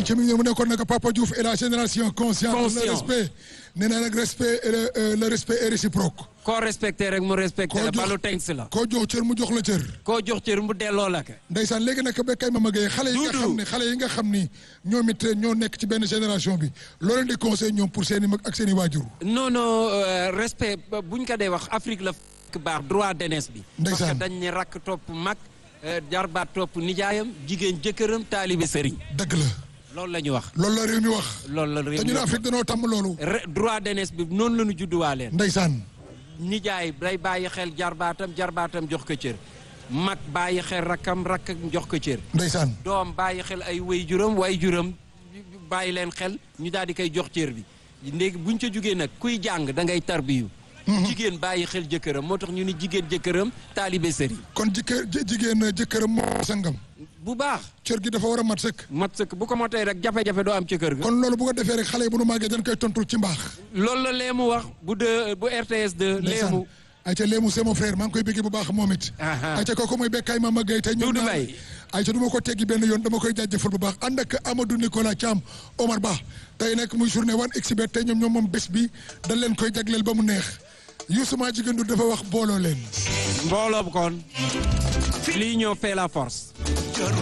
ayca mi ngi mu nekkoon nag Papa Diouf et la génération consciente. Conscient. le respect nee naa nag respect et le euh, le respect est réciproque. koo respecté rek mu respecté la Koo jox- balu tenks la koo jox cër mu jox la cër. koo jox cër mu delloo la ka ndeysaan léegi nag ba kay ma magee xale yi nga Duudu. xam ne xale yi nga xam ni ñoom it ñoo nekk ci benn génération bi loo leen di conseil ñoom pour seen i mag ak seen i waajur. non non euh, respect ba- buñ ko dee wax Afrique la fekk baax droit d'aînesse bi parce Ndeysaan. que dañ ne rakk topp mag euh, jarbaat topp nijaayam jigéen jëkkëram taalibe sëriñ dëgg la loolu la ñu wax loolu la réew mi wax. loolu la réew te mi ñun wax. Afrique dañoo tàmm loolu. Re- droit d'aînesse bi noonu la ñu judduwaaleen ndeysaan nijaay day bàyyi xel jarbaatam jarbaatam jox ko cër mag bàyyi xel rakkam rakk jox ko cër ndeysaan doom bàyyi xel ay way juram way juram bàyyi leen xel ñu daal di koy jox cër bi léegi buñ ca jógee nag kuy jàng da ngay tarbiyu jigéen bàyyi xel jëkkëram moo tax ñu ni jigéen jëkkëram taalibe sëriñ kon jëkkër jë- jigéen jëkkëram moo sangam bu baax cër gi dafa war a mat sëkk. mat sëkk bu ko motee rek jafe-jafe doo am ci kër ga kon loolu bu ko defee rek xale yi bu nu màggee dañ koy tontul ci mbaax. loolu la leemu wax bu de bu RTS de leemu ayca Léemu c'est mon frère maa ngi koy bëggee bu baax moom it. Aha. ayca kooku mooy Bekkaay Mama Gueye tey ñoom Doudou ñaar Mbaye. ayca du ma ko teggi benn yoon dama koy jaajëfal bu baax ànd ak Amadou Nicolas Thiam Omar Ba tey nag muy journée wan exhibit tey ñoom ñoom moom bés bi dañ leen koy jagleel ba mu neex Youssou maa jigéen du dafa wax booloo leen. mbooloo kon l'union fait la force